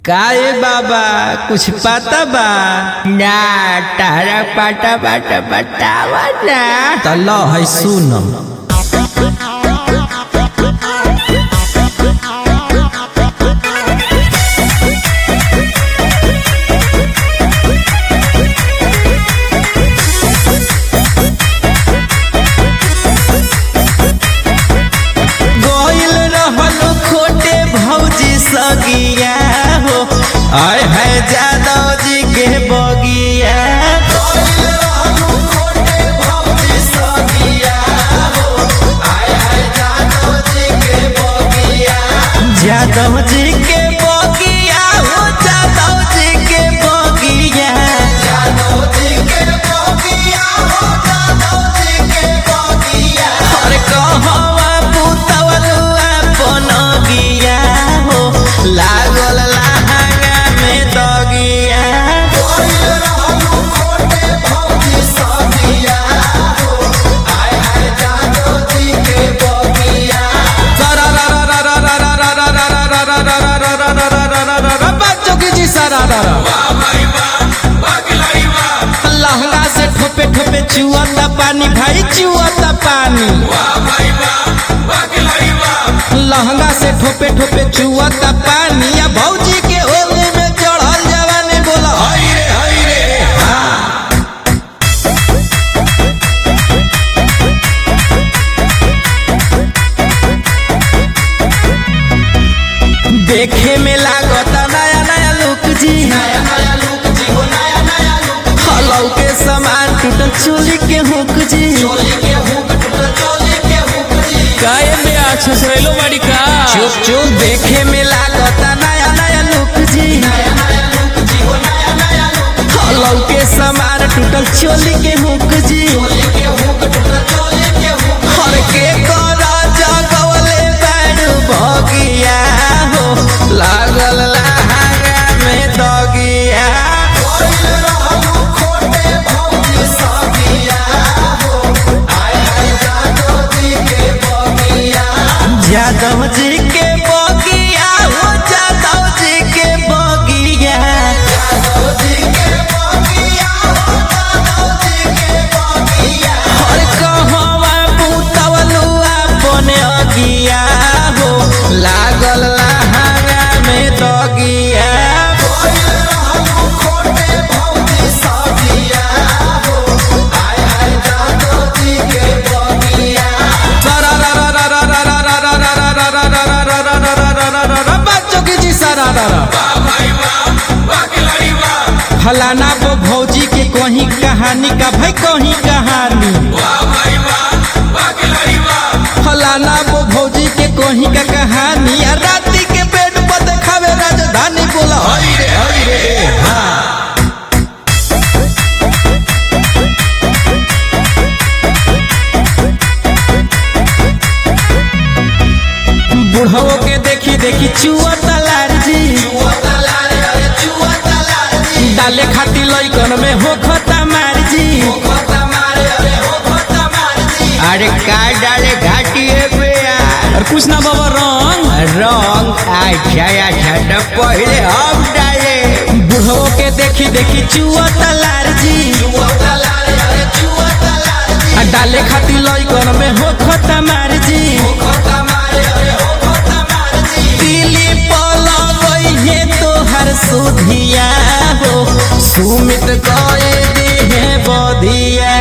काए बाबा कुछ पता बा ना तारा पाटा पाटा बतावा ना त ल है सुनम गोइल रहल खोटे भौजी सगिया हो आय है जादव जी के बगिया गोइल रहल खोटे भौजी सगिया हो आय है जादव जी के बगिया जादव जी के बगिया हो जादव जी के बगिया जादव जी के बगिया हो जादव जी के बगिया अरे कहवा पुतवलुआ पनगिया हो लागल लहंगा में दगिया कोइल रहलु खोटे भौजी सगिया हो आय हाय जादव जी के बगिया बच्चों की जी सारा लहंगा से ठोपे ठोपे चुआता पानी भाई चुआता पानी लहंगा से ठोपे ठोपे चुआता पानी या भौजी के होली में चढ़ल जवानी बोला हई रे हई रे देखे में लागता नया नया लुक जी नया नया लुक जी हो नया नया लुक हलौ के सामान टूटल चोली के हुक जी चोली के हुक टूटल चोली के हुक जी काहे में अच्छा सहेलो बाड़ी का चुप चुप देखे में लागता नया नया लुक जी नया नया लुक जी हो नया नया लुक हलौ के सामान टूटल चोली के हुक जी चोली के हुक टूटल चोली के हुक हर के करा जगवले बैड भगिया हो लागल लहंगा में दगिया कोइल रहलु खोटे भौजी सगिया हो आय हाय जादव जी के बगिया जादव जी के बगिया हो जादव जी के बगिया जादव जी के बगिया हो जादव जी के बगिया हर कहवा पुतवलु अपन अगिया हो लागल लहंगा में दगिया कोइल रहलु खोटे भौजी सगिया हो आय हाय जादव जी के बगिया बच्चों की जी सारा फलाना वो भौजी के कहीं कहानी का भाई कहीं कहानी फलाना वो भौजी के कहीं का कहानी आ राती के बेड पर देखावे राजधानी बोला हरी रे हरी रे हाँ बुढ़वो के देखी देखी चुआ तलार जी डाले खाती लइकन में हो खता मार जी अरे का डाले घाटी पे यार और कुछ ना बाबा रंग रंग अच्छा अच्छा तो पहले हम डाले बुढ़वो के देखी देखी चुआ तलार जी आ डाले खाती लइकन में हो खता मार जी दिली पलगई है तोहर सुधिया हो सुमित कए दे है बधिया